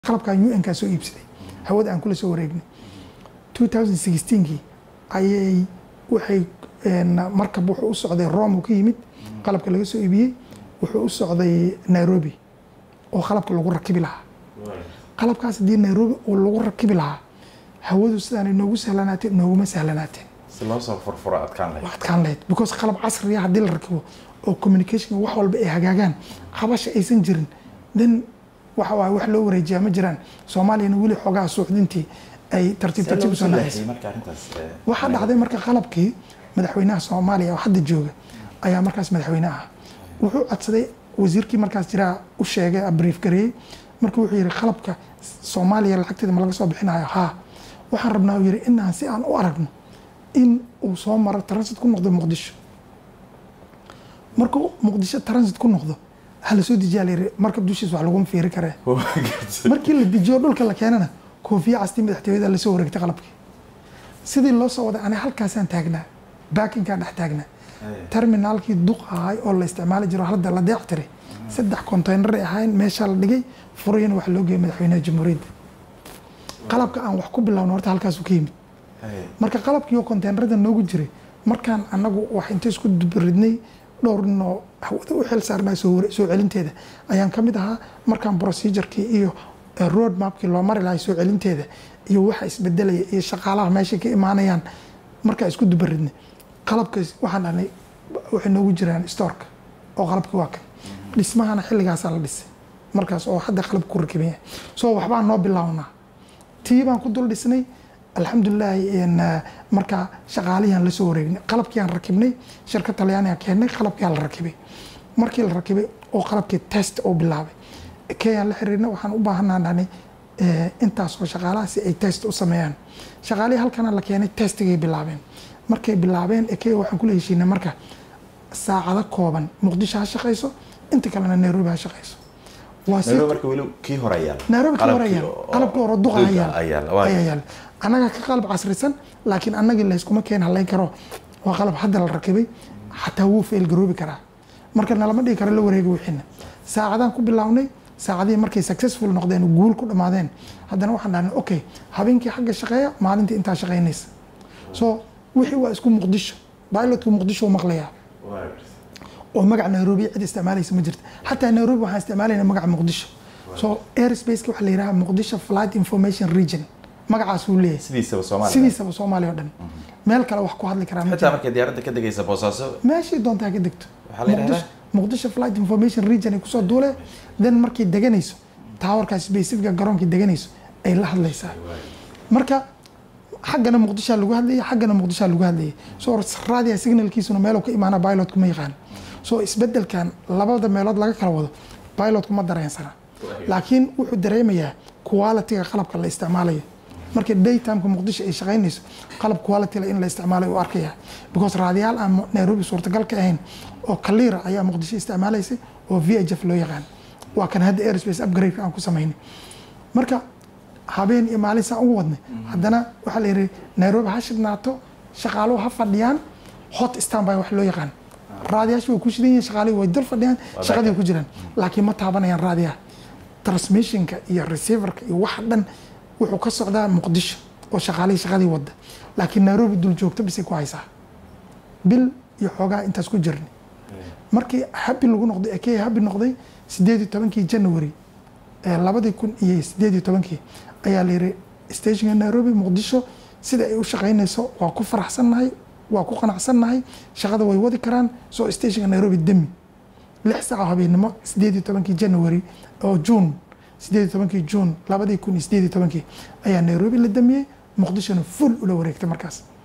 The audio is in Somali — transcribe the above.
qalabkan un kaa soo iibsaday hawada aan kula soo wareegnay 2016kii ayay waxay markab wuxuu u socday rome uu ka yimid qalabka laga soo iibiyey wuxuu u socday nairobi oo qalabka lagu rakibi lahaa qalabkaas haddii nairobi oo lagu rakibi lahaa hawadu sidaanay noogu sahlanaateen nooguma sahlanaateen si loo soo furfuro adkaan lahayd waa adkaan lahayd because qalab casriya haddii la rakibo oo communication wax walba ay hagaagaan qabasha aysan jirin then waxa waaye wax loo wareejiyaa ma jiraan soomaaliyana weli xoogaha suuxdintii ay tartiib tartiib usoo naxaysa marka arrintaas eh, waxaa dhacday marka qalabkii madaxweynaha soomaaliya oo hadda jooga ayaa markaas madaxweyne ah wuxuu codsaday wasiirkii markaas jiraa u sheegay brief gareeyey marka wuxuu yihi qalabka soomaaliya lacagteeda ma laga soo bixinayo haa waxaan rabnaa uu yihi inaan si aan u aragno in uu soo maro transit ku noqdo muqdisho markuu muqdisho transit ku noqdo ha la soo dejiyaa la yihi markab dushiis wax laguma fiiri karee waa gartay. markii la dejiyo dhulka la keenana koofiya castii madaxtooyada lasoo wareegtay qalabkii sidii loo soo waday aniga halkaasaan taagnaa baakinkaa dhex taagnaa Eh, terminaalkii duq ahay oo la isticmaali jiro hadda la deec tiray saddex konteynar ay ahayn meeshaa la dhigay furayana waxaa loo geeyay madaxweynaha jamhuuriyadda qalabka aan wax ku bilowno horta halkaasuu ka yimid eh, marka qalabkii oo konteynerada noogu jiray markaan anagu wax inta isku dubaridnay dhowr nin oo hawada u xil saarnaa soo ware- soo celinteeda ayaan ka mid ahaa markaan procedurkii iyo eh, road mapkii loo mari lahay soo celinteeda iyo waxa isbedelaya iyo shaqaalaha meeshay ka imaanayaan markaan isku dubaridnay qalabkaas waxaan dhahnay waxay noogu jiraan storeka oo qalabkii waa kan dhismahana xilligaasaa la dhisay markaas oo hadda qalab ku rakiban yahay so waxbaan noo bilownaa tii baan ku dul dhisnay alxamdulilaahi een, eh, markaa shaqaalihiaan la soo wareegnay qalabkiiaan rakibnay shirkad talyaaniga keennay qalabkiaa la rakibay markii la rakibay oo qalabkii test uu bilaabay keyaan la xiriirnay waxaan u baahanaa dhahnay eh, intaas oo shaqaalaha si ay test u sameeyaan shaqaalihii halkana la keenay testigay bilaabeen markay bilaabeen ekey waxaan kula heshiinay marka saacado kooban muqdisho ha shaqayso inta kalena nairobi ha shaqayso waa si Nairobi marka weli kii hore ayaa nairobi ka hor ayaal qalabkii hore duqa ayaal ayaal waa ayaa yaal annaga ka qalab casrisan laakiin annagii layskuma keen halayn karo waa qalab hadda la rakibay xataa wuu fail garoobi karaa marka nalama dhigi karo la wareegi wixiina saacadaan ku bilownay saacadihii markay successful noqdeen oo guul ku dhammaadeen haddana waxaan dhahnay okay habeenkii xagga shaqeeya maalintii intaa shaqaynaysa so wixii waa isku muqdisho pilotku muqdisho uu maqlayaa waa gartay. oo magaca nairobi cid isticmaalaysa ma jirta xataa nairobi waxaan isticmaalayna magaca muqdisho so airspace waxaa la yidhaha muqdisho flight information region magacaas uu leeyahay sidiisaba Soomaaliya sidiisaba soomaaliya oo dhan meel kale wax ku hadli karaa ma xitaa jiro markay diyaaradda ka degaysa boosaaso meeshii doontaa ka degto Waxaa la yidhahdaa? Muqdisho- muqdisho flight information region ay kusoo duulee then markay deganayso taawarkaas specifica garoonkii deganayso ay la hadlaysaa marka xaggana muqdishaa lagu hadlayay xaggana muqdishaa lagu hadlayay so raadiya signalkiisuna meeluu ka imaana pilotku ma yaqaan so isbedelkan labada meelood laga kala wado pilotku ma dareensana laakiin wuxuu dareemayaa quality-ga qalabka la isticmaalayo marka daytimeka muqdisho ay shaqaynayso qalab quality la in la isticmaalayo u arkaya because raadiyaal aan nairobi suurtagal ka ahayn oo kaliira ayaa muqdisho isticmaalaysay oo v h f loo yaqaan waa kan hadda airspace upgrade aan ku samaynay marka habeen iyo maalin saan ugu wadnay haddana waxaa la yidhi nairobi ha shidnaato shaqaaluhu ha fadhiyaan hot standby wax loo yaqaan raadiyaasha way ku shidan yihiin shaqaaluhu way dul fadhiyaan shaqadii ku jiraan laakiin ma taabanayaan raadiyaha transmissionka iyo receiverka iyo waxa dhan wuxuu ka socdaa muqdisho oo shaqaalihii shaqadii wada laakiin nairobi dul joogto bisay ku haysaa bil iyo xoogaa intaas ku jirnay markii habi lagu noqday ekey habi noqday sideed iyo tobankii january ee labadii kun iyo sideed iyo tobankii ayaa la yiri stationka nairobi muqdisho sida ay u shaqaynayso waa ku faraxsannahay waa ku qanacsannahay shaqada way wadi karaan soo stationka nairobi demi lix saac oo habeennimo sideed iyo tobankii january oo june sideed iyo tobankii june labadii kun iyo sideed iyo tobankii ayaa nairobi la damiyey muqdishona full ula wareegtay markaas